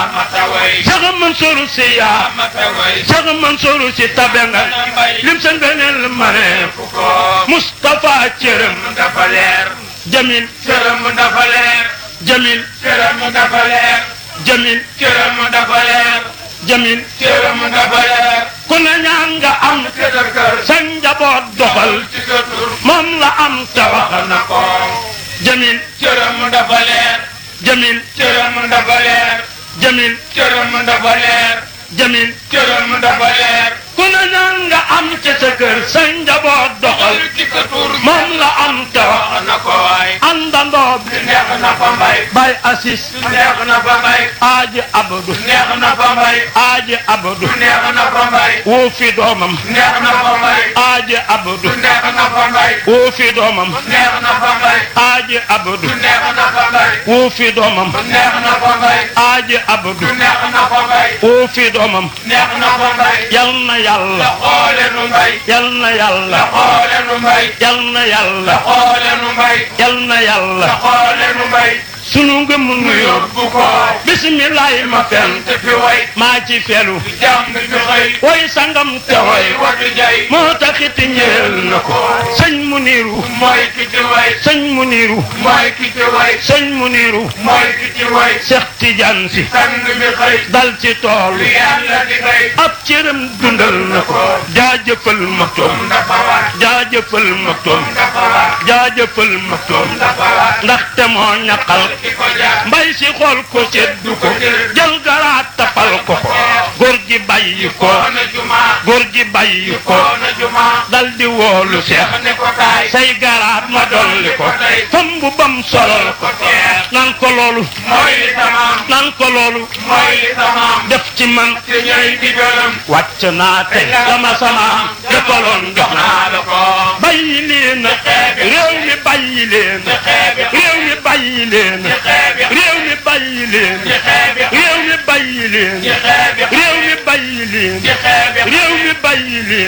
yaa Cheikh Mansour si yaa Cheikh Mansour si tabe nga lim sa ngëneel ma ne Moustapha cërëm dafa leer Jamil cëram dafa leer Jamil cëram dafa leer Jamil cëram dafa leer Jamil cëram dafa leer ku ne ñaan nga am te sa kër sa njaboot doxal ci sa tur moom la am te wax wax na ko Jamil cëram dafa leer Jamil cëram dafa leer Jamil cëram dafa leer Jamil cëram dafa leer ku ne ñaan nga am ci sa kër sa njaboot doxal ci sa tur moom la am te wax wax na ko waay àndandoo bi neex na fa mbay bay assis neex na fa mbay aaji abdu neex na fa mbay aaji abdu neex na fa mbay woo fi doomam neex na fa mbay aaji abdu neex na fa mbay woo fi doomam neex na fa mbay aaji abdu neex na fa mbay woo fi doomam neex na fa mbay aaji abdu neex na fa mbay woo fi doomam neex na fa mbay yal na yàlla xoole nu mbay yal na yàlla xoole nu mbay yal na yàlla xoole nu mbay yal na yàlla xoole nu mbay sunu ngëm nu nu yóbbu yóbbu ko bisimilahi ma fen te fi way maa ci felu jàmm fi xëy way sangam te way way watu jay moo taxit ñeel na ko sëñ mu niiru mooy ki ci way sëñ mu niiru mooy ki ci way sëñ mu niiru mooy ki ci way Seex Tijaan si sang bi xëy dal ci tool li yàlla di xëy ab cëram dundal na ko jaajëfal ma toom dafa war jaajëfal ma toom dafa war jaajëfal ma toom dafa war ndaxte moo ñaqal ki ko jaar mbay si xool ko seddu ko jël garaat tapal ko ko góor gi bàyyi ko koona juma góor gi bàyyi ko koona juma dal di woolu seex ne ko kaay say garaat ma dolli ko fam bu bam solal ko nan ko loolu mooy li tamaam nan ko loolu mooy li tamaam def ci man te ñooy digalam wàcc naa te dama sama defaloon jox naa naa la ko bàyyi leen réew mi bàyyi leen réew mi bàyyi leen réew mi bàyyi leen réew mi bàyyi leen réew mi bàyyi leen réew mi bàyyi leen